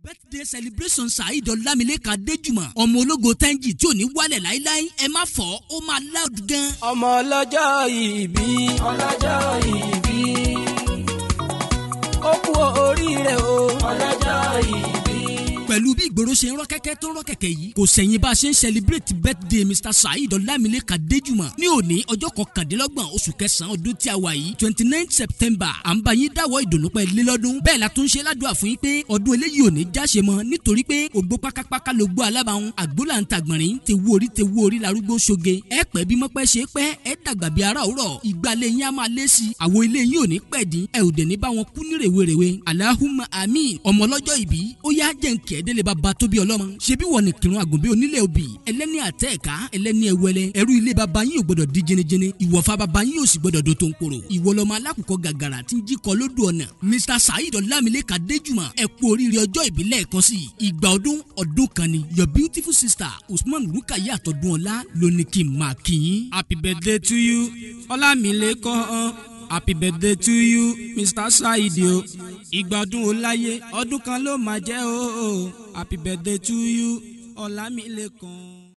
birthday celebration saheed ọlámilékan adéjùmọ̀ ọmọ ológo tẹ́ńjì tí ò ní wálẹ̀ láíláí ẹ má fọ́ ó máa loud gan. ọmọ ọlọ́jọ́ ìbí ọlọ́jọ́ ìbí ó kú oríire o ọlọ́jọ́ ìbí. pẹ̀lú bí ìgboro ṣe ń rọ́ kẹ́kẹ́ tó ń rọ́ kẹ̀kẹ́ yìí kò sẹ̀yìn bá a ṣe ń celebrate birthday mr saheed ọlámilékan adéjùmọ̀ ní òní ọjọ́ kọkàndínlọ́gbọ̀n oṣù kẹsàn-án ọdún tí a wà yìí twenty nine september à ń bá yín dáwọ́ ìdùnnú pẹ́ lé lọ́dún bẹ́ẹ̀ la tún ṣe ládùúgbà fún yín pé ọdún eléyìí ò ní jáṣe mọ́ nítorí pé ògbó pákápáká ló gbó alábàáhùn àgbólà ń tàgbọ̀nrín te wú orí te wú orí larúgbó ṣoge ẹ pẹ́ bí mọ́pẹ́ ṣe pẹ́ ẹ dàgbà bí ara òrọ̀ ìgbàlẹ̀ yín á máa lé sí i àwo ilé yín ò ní pẹ́ dín ẹ ò dẹ̀ ní bá wọn kú ní rèwerèwe alahuma amin ọmọ ọlọ́jọ́ ìbí ó yá jẹ́ nkẹ́ délé bàbá tóbi ọlọ́mọ ṣebí wọ ní kírun àgùnbí onílé òbí ẹlẹ́ni àtẹ̀ẹ̀ká ẹlẹ́ni ẹwẹlẹ ẹrú ilé bàbá yín ò gbọdọ̀ di jẹnijẹni ìwọ̀fà bàbá yín ò sì gbọdọ̀ do tó ń koro ìwọ lọmọ alákùkọ gàgàrà tí ń jí kọ lódò ọ̀nà mr saheed ọlámilékan adéjùmọ̀ ẹ kú oríire ọjọ́ ìbí lẹ́ẹ̀kan sí ìgbà ọdún ọdún kan ni your beautiful sister usman rukaya àtọ̀dún ọlá ló ní kí n máa kí yín. happy birthday to you ọlámilékan happy birthday to you mr saheed o ìgbà ọdún ó láyé ọdún kan ló máa jẹ́ o happy birthday to you ọlámilékan.